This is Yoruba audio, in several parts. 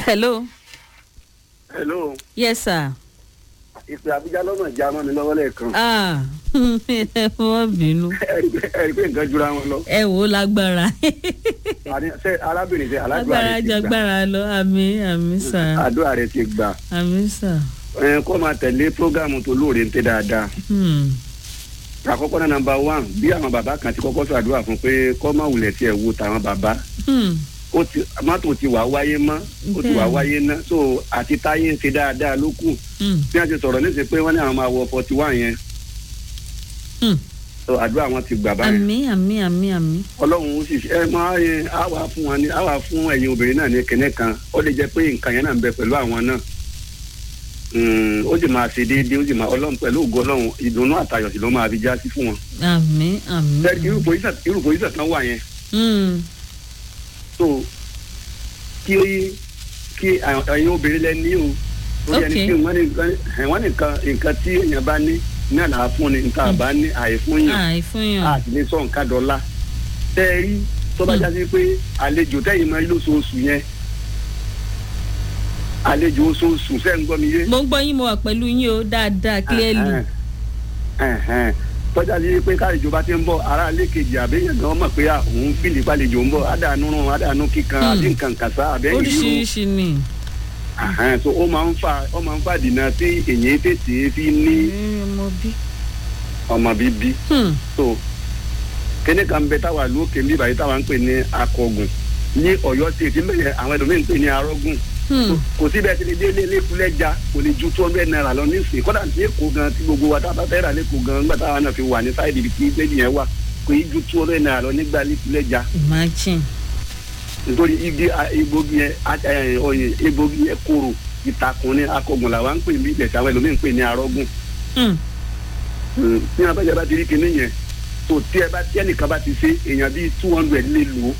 hello. hello yes sir. ìpè àbújá lọ́nà ìjà mọ́ mi lọ́wọ́ lẹ́ẹ̀kan ah ẹ wọ́n bínú ẹ̀rí pé ẹ̀rí pé nǹkan jura wọn lọ ẹ wò ó lágbára àní ṣé arábìnrin ṣe aládùúgbò lágbára rẹ ti gbà jagbára lọ àmì àmì sà àdúrà rẹ ti gbà àmì sà. ẹ kó máa tẹ̀lé prógámù tó lóore ń tẹ́ dáadáa Hmm. àkọ́kọ́ náà nàmbà wán bí àwọn bàbá kan ti kọ́kọ́ ṣàdúrà fún pé kọ́ máa wulẹ̀ tiẹ̀ wo tàwọn bàbá Hmm. ó ti mọ́tò ti wà wáyé mọ́ ó ti wà Bẹ́ẹ̀ni. wáyé ná so àti táyé ń ṣe dáadáa ló kù Hmm. bí wọ́n ti sọ̀rọ̀ níṣẹ́ pé wọ́n ní àwọn máa wọ forty one yẹn Hmm. so àdúrà wọn ti gbà báyìí àmì àmì àmì àmì. ọlọ́run ó sì ṣe ẹ máa yẹ á wà fún wọn ní á wà fún ẹ̀yin obìnrin náà ní kẹ́nẹ́ kan ó lè jẹ́ pé nǹkan yẹn náà ń bẹ pẹ̀lú àwọn náà Mm, ó sì máa ṣe déédéé ó sì máa ọlọ́run pẹ̀lú ògo ọlọ́run ìdùnnú àtayọ̀ sì ló máa fi já sí fún wọn. àmì àmì. Bẹ́ẹ̀ni, irú pòyísà irú pòyísà kan wà yẹn Hmm. so kí ó yí kí ẹ̀yin obìnrin lẹ ní o lórí ẹni Okay. tí wọ́n ní wọ́n ní nǹkan nǹkan tí èèyàn bá ní náà là á fún ni nǹkan àbá ní àìfún yàn àì fún yàn. àti ní sọ nǹkan dọ́là tẹ́ ẹ rí tó bá Hmm. jásí pé àlejò tẹ́yìn máa ń lóṣooṣù yẹn àlejò oṣooṣù ṣẹ́ ń gbọ́ mi yé. mo ń gbọ́ yín mo wà pẹ̀lú yín o dáadáa clearly. Ẹ̀hẹ́n. Ẹ̀hẹ́n. tọ́jà sí pé káàlejò bá ti ń bọ̀ ara ilé kejì àbẹ́yẹn náà mọ̀ pé à, òun fìlì pàlejò ń bọ̀ àdánù rún àdánù kíkan Hmm. àbí nǹkan kàṣá àbẹ́yìn ìlú oríṣiríṣi ni. Ẹ̀hẹ́n. so ó máa ń fa ó máa ń fa dìnnà tí èyí tètè fi ní Ẹ, ọmọ bí. ọmọ bíbí Hmm. so kíní kan bẹ táwa lókè níbà yìí táwa ń pè ní akọgùn ní Ọ̀yọ́ state mẹyẹ àwọn ẹlòmíín ń pè ní arọgùn Hmm. kò sí bẹ́ẹ̀ tí lè délé lẹkùlẹjà kò lè ju two hundred naira lọ nísìnyí kódà ní èkó gan tí gbogbo wa tá a bá fẹ́ rà lẹ́kọ̀ọ́ gan nígbà táwa náà fi wà ní sáìdì ibi tí lẹ́yìn yẹn wà kò í ju two hundred naira lọ nígbà lẹkùlẹjà imagine. nítorí igi a- egbògi yẹn a- ẹ, ọyẹ egbògi yẹn kóró ìtàkùn ní akọgùn làwa ń pè ní ibẹ̀ tí àwọn ẹlòmíín ń pè ní arọgùn Hmm. ní abájá bá ti rí kinní yẹn tó tí ẹ bá tí ẹnìkan bá ti ṣe èèyàn bíi two hundred lè lò ó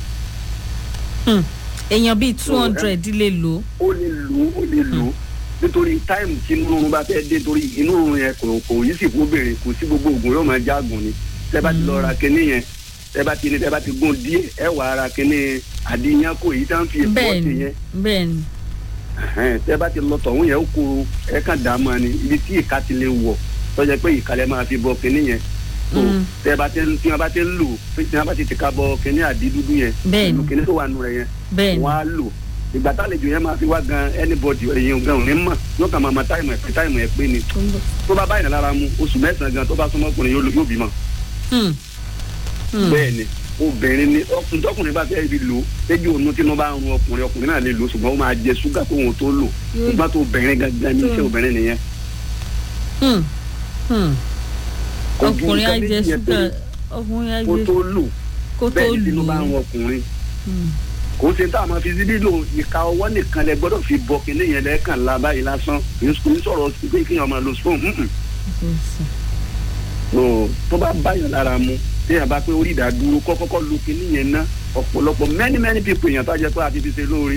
Hmm. èèyàn bíi two So, hundred lè lò ó. ó lè lò ó ó lè lò ó nítorí táìmù tí inú oorun bá fẹ́ dé torí inú oorun yẹn kò kò yí sì fún obìnrin kò sí gbogbo oògùn yóò máa jágùn ni tẹ bá ti lọ ra kinní yẹn tẹ bá ti ní tẹ bá ti gún díẹ̀ ẹ wà á ra kinní àdìyàn kò yí tá ń fi èpo bẹ́ẹ̀ ọ̀sẹ̀ ni yẹn bẹ́ẹ̀ ni. Ẹ̀hẹ́n, tẹ bá ti lọ tọ̀hún yẹn ó kóró ẹ kàn dá mọ́ ni ibi tí ìka ti lè wọ̀ tọ́jà pé ìkàlẹ̀ máa fi bọ kinní yẹn tó Mm. tẹ bá ti ń tí wọn bá ti ń lò tí wọn bá ti ti ka bọ kinní àdí dúdú yẹn Bẹ́ẹ̀ ni. pẹ̀lú kinní tó wà nù rẹ̀ yẹn bẹ́ẹ̀ ni. wọn á lò ìgbà tálejò yẹn máa fi wá gan anybody èyàn gan ò ní mọ̀ yóò kàn máa ma táìmù ẹ̀ pé táìmù ẹ̀ pé ni tó bá báyìí lára mu oṣù mẹ́sàn-án gan tó bá súnmọ́ ọkùnrin yóò yóò bímọ. Hmm. Hmm. bẹ́ẹ̀ ni obìnrin ni ọkùnrin tọkùnrin bá fẹ́ fi lò lẹ́jọ́ òun tí wọ́n bá ń run ọkùnrin ọkùnrin náà lè lò ṣùgbọ́n ó máa jẹ ṣúgà kó wọn tó lò Yóò- ṣùgbọ́n tó obìnrin gangan ní iṣẹ́ Hmm. obìnrin nìyẹn. Hmm. Hmm. Kò ju ọkùnrin á nǹkan jẹ méjì yẹn ṣúgà tó- ọkùnrin á kó jẹ tó lò kó tó bẹ́ẹ̀ ni tí lù wọ́n bá ń ú. run ọkùnrin Hmm. kò ṣe tá a máa fi síbí lò ìka ọwọ́ nìkan lẹ gbọ́dọ̀ fi bọ kinní yẹn lẹ́ẹ̀kan la báyìí lásán kì í sọ̀rọ̀ pé kéèyàn máa lo spoon mm-mm. Yes. so tó bá báyọ̀ lára mu téèyàn bá pé orí ìdádúró kọ́kọ́kọ́ lu kinní yẹn ná ọ̀pọ̀lọpọ̀ many many people èèyàn tá a jẹ́ pé a ti fi ṣe lóore.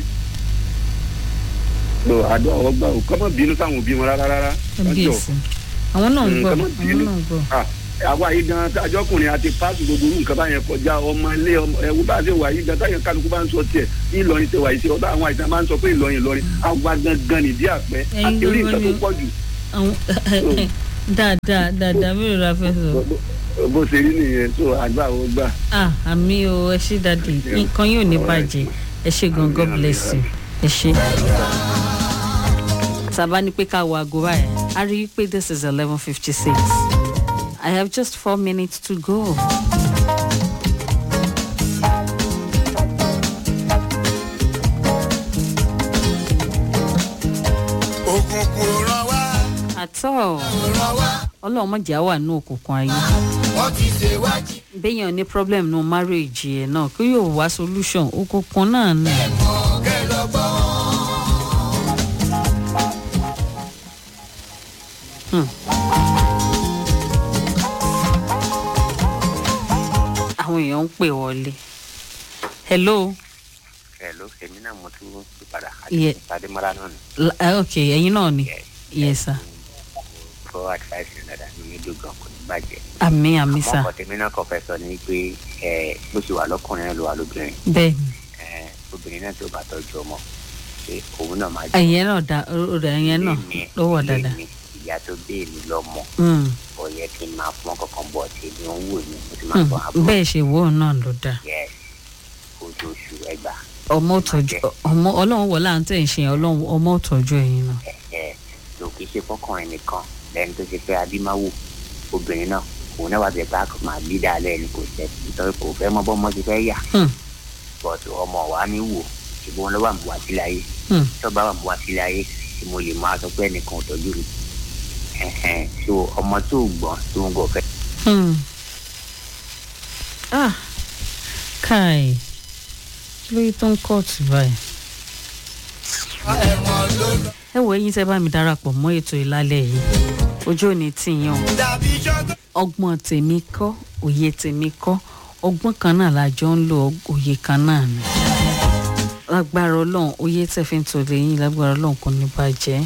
so àdó àwọn gbà ó kọ́mọ bínú sáwọn òbí wọn rárá rárá. kábíyèsí àwọn náà ń Mm, gbọ́ ká má àwọn bínú. náà ń gbọ́. Ah, àwa yìí gan ajọkùnrin àti páàsì gbogbo orú nǹkan báyẹn kọjá ọmọ ilé ọmọ ẹwú bá ṣe wà yìí gan táyà kálukú bá ń sọ tiẹ̀ ní Ìlọrin ṣe wà yìí ṣe ọba àwọn àìsàn máa ń sọ pé Ìlọrin Ìlọrin àwa gangan nìdí àpẹ Ẹ̀yin àti orí gangan nǹkan tó ni- pọ̀ jù àwọn dáadáa dáadáa mélòó la fẹ́ sọ. bó- bó ṣe rí nìyẹn tó àgbà ó gbà. ah àmì o ẹ ṣe dáadé nǹkan yóò ní bàjẹ́ ẹ ṣe gan god bless you ẹ ṣe. sábà ní pé ká wo aago báyìí a rí i pé this is eleven fifty six i have just four minutes to go. òkùnkùn ràn wá àtọ́ ràn wá ọlọ́run mọ̀jà wà ní òkùnkùn ayé wọ́n ti ṣèwádìí béèyàn ní problem nù marriage ẹ̀ náà kí yóò wá solution òkùnkùn náà ni. kẹ́ lọ gbọ́. Hmm. àwọn èèyàn ń pè wọlé. hello. Hello, èmi náà mo tún ti padà Ye- Adémọ́lá náà ni. L- ah, ok ẹ̀yin náà ni yes sir Fọ́ advice yẹn dáadáa ní mi dùn gan kò ní bàjẹ́. àmì àmì sir Àmọ́ ọkọ̀ tèmi náà kọ̀ fẹ́ sọ ni pé ẹ bó ṣe wà lọ́kùnrin náà ló wà lóbìnrin. bẹ́ẹ̀ ni Ẹ obìnrin náà tó bá tọ́jú ọmọ ṣe òun náà máa ẹ̀yẹn náà da ó da ẹ̀yẹn náà Èmi- ló wọ̀ dáadáa. èmi, ìyá tó bí èmi lọ́mọ Mm. ó yẹ kí n máa fún ọkọ̀ọ̀kan bọ̀ tí èmi ń wò ní mo ti máa fọ àbọ̀ bẹ́ẹ̀ ṣe wò ó náà ló dáa. yes oṣooṣù ẹgbà ọmọ òtọ́jú ọmọ ọlọ́run wọ̀ láǹtí ẹ̀ ń ṣe yẹn, ọlọ́run ọmọ òtọ́jú ẹ̀yin náà. ẹ̀ẹ́ ló kì í ṣe fọkùnrin nìkan lẹ́ni tó ṣe pé adímáwò obìnrin náà òun náà wà bẹ́ẹ̀ bá kò máa bí dáalẹ́ ni kò tẹ́ nítorí kò fẹ́ mọ bọ́mọ ti fẹ́ yà Hmm. but ọmọ wa ní wò ṣùgbọ́n ló wà mú wá sílé ayé Hmm. tó bá wà mú wá sílé ayé tí mo lè máa sọ pé ẹnìkan ò tọ́jú mi Ẹ̀hẹ̀n. so ọmọ tó gbọ́n tó ń gọ̀ fẹ́ Hmm. ah kai kí ló yẹ tó ń kóòtù báyìí. ẹ̀wọ̀n ló lọ. ẹ wo eyín tẹ bá mi darapọ̀ mọ́ ètò ìlálẹ̀ yìí ojú òní tìyàn o. dàbí ṣọ́gbọ́n. ọgbọ́n tèmi kọ́ òye tèmi kọ́ ọgbọ́n kan náà la jọ ń lo òye kan náà ni. lágbára ọlọ́run òye tẹ̀ fi ń tò lẹ́yìn lágbára ọlọ́run kò ní bàjẹ́.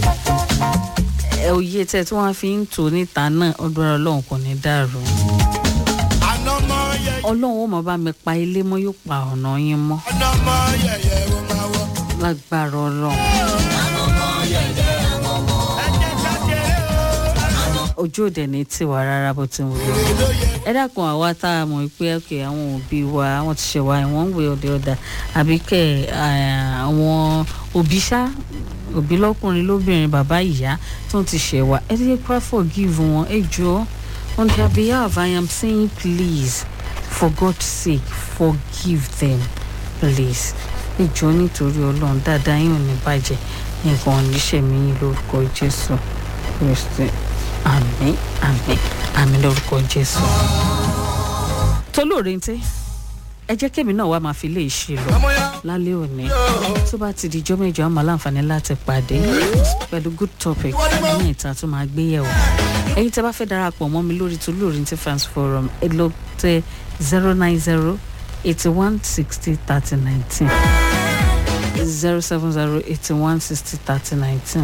ẹ òye tẹ̀ tí wọ́n fi ń tò níta náà lágbára ọlọ́run kò ní dàrú. àná mọ yẹyẹ. ọlọ́run ó máa bá mi pa ilé mọ́ yóò pa ọ̀nà yín mọ́ àná mọ yẹyẹ ó máa wọ. lágbára ọlọ́run. ẹ jẹ́ ká ṣeré o. ojú òde ní tiwa rárá bó ti ń wọlé. èrè ló yẹ. ẹ dákun àwa tá a mọ̀ pé òkè àwọn òbí wa àwọn ti ṣe wa ìwọ̀n ń wé ọ̀dẹ ọ̀dà àbí kẹ́ ẹ̀, àwọn òbí ṣá òbí lọ́kùnrin lóbìnrin bàbá ìyá tó ń ti ṣe wa ẹ jẹ́ ká forgive wọn ẹ jọ on their behalf I am saying please for God's sake forgive them please ẹ jọ nítorí ọlọ́run dáadáa yín ò ní bàjẹ́ nǹkan ò ní ṣẹ̀mí yín lórúkọ Jésù Kristi àmín àmín àmín lórúkọ Jésù tolóore ntẹ ẹ jẹ́ kémi náà wá máa fi lè ṣe lọ ọmọ ya. lálẹ́ òní tó bá ti di ijọ́ mẹ́jọ àmọ́ láǹfààní láti pàdé pẹ̀lú good topic ní ìta tó máa gbé yẹ̀wò ẹ̀yin tẹ́ bá fẹ́ darapọ̀ mọ́ mi lórí tolóore ntẹ fans forum ẹ lọ tẹ zero nine zero eighty one sixty thirty nineteen zero seven zero eighty one sixty thirty nineteen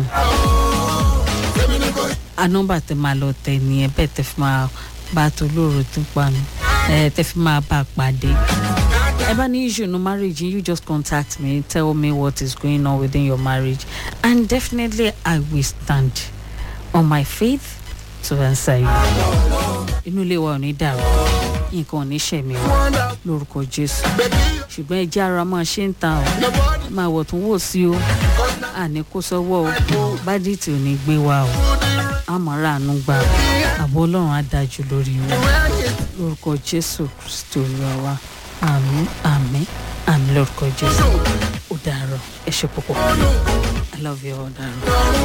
anọmba tẹ máa lọ tẹ nìyẹn bẹ́ẹ̀ tẹ fi máa bá tolóore tó pa mi ẹ tẹ fi máa bá a pàdé ẹ bá ní issue no marriage you just contact me tell me what is going on within your marriage and definitely i will stand on my faith to answer you inú ilé wa ò ní dàrú nǹkan ò ní ṣẹ̀mí wa lórúkọ jésù ṣùgbọ́n ẹ jẹ́ ara máa ṣe ń ta ọ́ máa wọ̀ tún wò sí o àní kó sọ́wọ́ o bádìtì ò ní gbé wa o àmọ́ra àánú gbà o àbọ̀ ọlọ́run á dájú lórí wọn lórúkọ jésù kristi olúwa wa àmín àmín àmín lórúkọ jésù ó dàárọ̀ ẹ ṣe púpọ̀ i love you all dàárọ̀.